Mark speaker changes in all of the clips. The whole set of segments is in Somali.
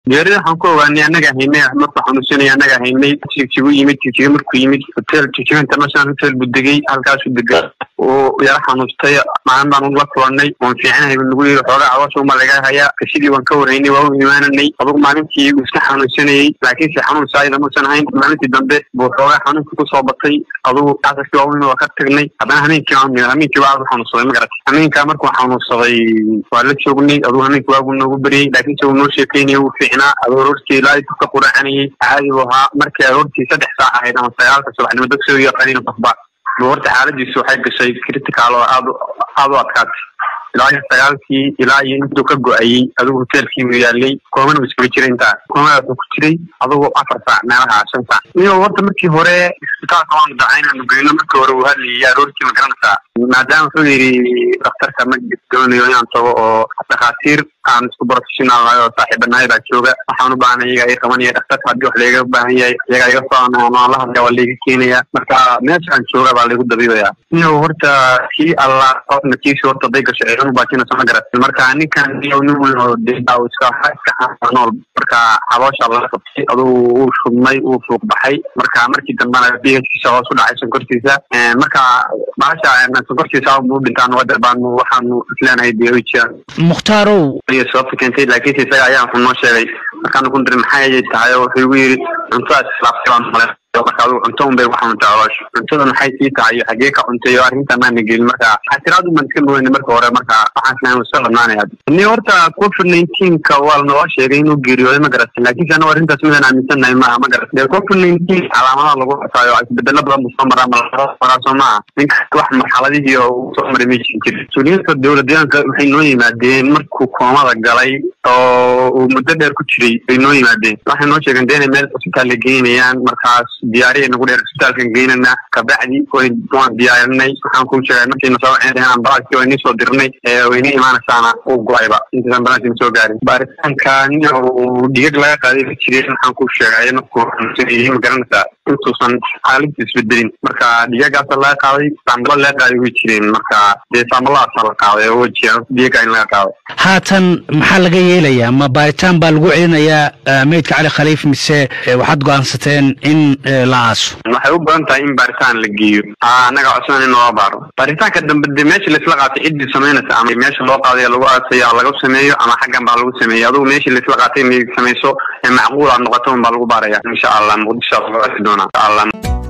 Speaker 1: geerida waxaan ku ogaanay annaga haynay markuu xanuunsanay annaga haynay jigjigu yimid jigjiga markuu yimid hotel jigjiga international hotel buu degay halkaasuu degay uu yara xanuustay maalin baan la kulanay waan fiicanahay bu nagu yiri xoogaa caloosha uma laga hayaa sidii waan ka waraynay waa u imaananay adugu maalintii uu iska xanuunsanayey laakiinse xanuun saayida muusan ahayn maalintii dambe buu xoogaa xanuunka kusoo batay adugu casarkii waaweyn waa ka tagnay haddana hameenkii hameenkii waa aad u xanuunsaday ma garatay hameenkaa markuu xanuunsaday waa la joognay adugu hameenkii waagu noogu beriyey laakiinse uu noo sheekeynaya uu fiicnaa aduu aroortii ilaa intuu ka quracanayay caadi buu ahaa markii aroortii saddex saac ahayd ama sagaalka subaxnimo dadka soo yaqaaniin qofba buu horta xaaladiisu waxay gashay critical oo aad aad u adkaatay ilaa iyo sagaalkii ilaa iyo intuu ka go-ayey adigu hoteelkii buu yaalay koomana buu iskaga jiray intaa koomadaas uu ku jiray adigu afar saac meelaha shan saac iyo horta markii hore isbitaalka waanu dacay inaanu geyno markii hore uu hadlayay aroortii ma garanaysaa maadaama wuxuu yidhi dhakhtarka ma doonayo inaan tago oo dhakhaatiir aan isku professional nahay oo saaxiibanahay baa jooga waxaan u baahnay iyaga i qabanaya dhakhtarka haddii wax layga baahan yahay iyaga iga soo aan la hadlaya waa layga keenaya marka meeshaan jooga baa laygu dabiibaya iyo horta kii alla qofna kiisi horta day gasho ciidanu baajinayso ma garat marka ninkan iyo nin weyn oo dea iska iska nool marka xaboosha laga qabtay adugu uu shubmay uu fuuq baxay marka markii dambena b h kiisa hoos u dhacay sonkortiisa marka bahasha sonkortiisa buu dhintaan wadar baanu waxaanu isleenahay biyojiya
Speaker 2: mukhtarow
Speaker 1: iyo sababta keentay laakiinse isaga ayaa wuxuu noo sheegay markaanu ku dirin maxay tahay oo wuxuu igu yidhi cuntadaas islaaftay baan male marka adigu cunto un bay ku xanuuntay caloosha cuntada maxay sii tahay iyo xagee ka cuntay oo arrinta maana gelin marka xasiraad uman iska mogeyn marka hore marka waxaan islahay iska ladnaanaya ni horta covid nineteenka waa lanoo sheegay inuu geeriyooday ma garatay laakiinse anagu arrintaas midaan aaminsannahay maaha ma garat dee covid nineteen calaamadaha lagu xusaayo isbedelo badan buu soo maraa maraaso maaha ninka wax marxaladihii oo uu soo maray ma jirin jir mas-uuliyiinta dowladyaanka waxay noo yimaadeen markuu koomada galay oo uu muddo dheer ku jiray bay noo yimaadeen waxay noo sheegeen dee inay meel cusbitaal la geynayaan markaas diyaariya nagu dheer isbitaalkan geynana kabacdi waan diyaarinay waxaan kuu sheegay markiina soo waceen ambalaaskii wayni soo dirnay wayni imaanaysaana uu go-ayba intaas ambalaanskina soo gaarin baaritaanka nin uu dhigag laga qaaday ka jiray waxaan kuu sheegay markuu xanuunsanayay ma garanaysaa intuusan xaaladii isbedelin marka dhigagaasa laga qaaday saambalo laga qaaday way jireen marka dee saambaladaasa la qaaday oo wajiya dhigaga in laga qaaday
Speaker 2: haatan maxaa laga yeelayaa ma baaritaan baa lagu celinayaa meydka cali khaliif mise waxaad go-aansateen in la aaso
Speaker 1: waxay u badan tahay in baaritaan la geeyo annaga codsan in loo baaro baaritaanka dambe de meesha laisla qaatay ciddii samaynaysa ama meesha loo qaadaya lagu aasaya laga sameeyo ama xaggan baa lagu sameeyo adugu meeshii laisla qaatay inay samayso ee macquul aad noqoto un baa lagu baaraya insha allah muqdisho lagu arki doonaa insha allah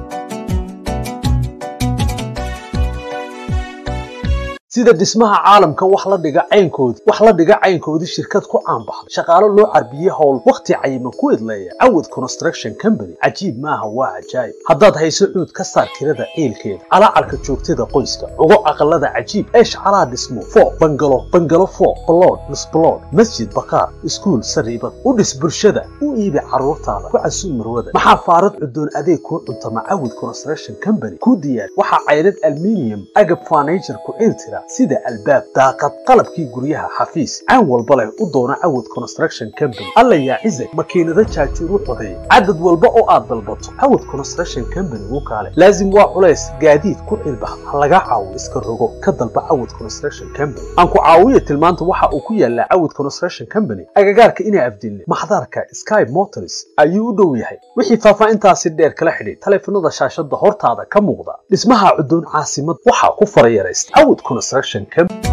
Speaker 3: sida dhismaha caalamka wax la dhiga caynkoodii wax la dhiga caynkoodii shirkad ku caanbaxday shaqaalo loo carbiyey howl wakhti cayiman ku idleeya cawad construction company cajiib maaha waa cajaayib haddaad hayso cuud ka saar kirada ciilkeeda calaacarka joogtada qoyska ugo aqalada cajiib eesh calaa dhismo fooq bangalo bangalo fooq balood misbalood masjid bakaar iskuul sariibad u dhis bulshada u iibi carruurtaada ku casuub marwada maxaa faarad cudoon adeeg kuu cuntama cawad construction company kuu diyaar waxaa caydhad alminium agab furniture ku ciiltira sida albaab daaqad qalabkii guryaha xafiis caan walba leh u doona cawad construction company alla yaa cizag makiinado jaajuur u codeeya cadad walba oo aad dalbato cawad construction company wuu kaale laazim waa culays gaadiid ku cilbax ha laga caawo iska rogo ka dalba cawad construction company aan ku caawiya tilmaanta waxa uu ku yaalaa cawad construction company agagaarka inaa afdilne maxdarka sky motors ayuu u dhow yahay wixii faahfaahintaasi dheer kala xidhiid taleefanada shaashada hortaada ka muuqda dhismaha cudoon caasimad waxaa ku farayaraysta cawad construction company